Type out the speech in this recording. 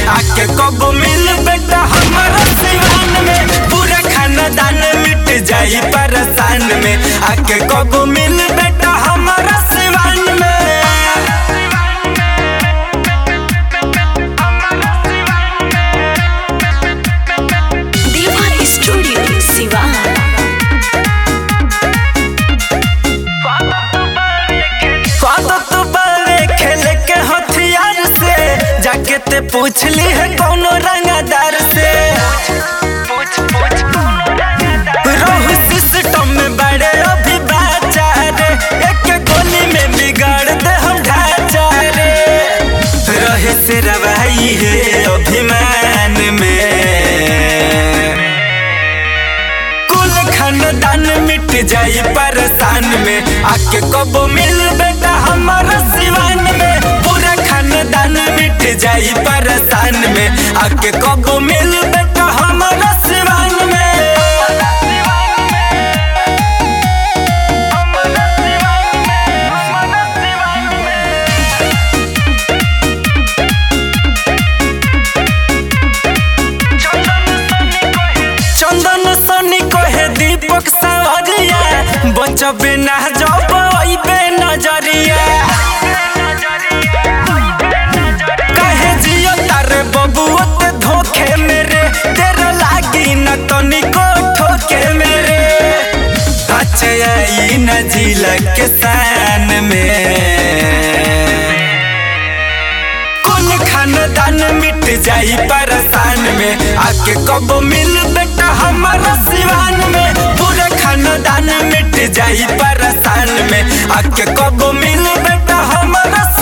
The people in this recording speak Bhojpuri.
आके कब मिल बेटा हमारा सिवान में पूरा खानदान मिट जाई परेशान में आके कब मिल बेटा हमारा सिवान में देवा स्टूडियो सिवान कद तो बड़े खेल के हथियार से जाके ते पूछ ली है कौनो रंगदार से रोहू सिस्टम में बड़े अभी बाचा रे एक गोली में बिगाड़ दे हम ढांचा रे रहे से रवाई है अभिमान में कुल खानदान मिट जाई परेशान में आके कब मिल बेटा हमारा सिवान में पूरा खानदान मिट जाई परेशान में आके कब मिल बेटा हमारा सिवान में चंदन सनी कहे दीपक सावरिया बचबे ना जब अइबे नजरिया कहे जियो तारे बबुआ ते धोखे मेरे तेरा लागी न तनिको ठोके मेरे अच्छे आई न जिला के शान में कुल खानदान मिट जाई परेशान में आके कब मिल बेटा हमारा सिवान में पूरा खानदान मिट जाई परेशान में आके कब मिल बेटा हमारा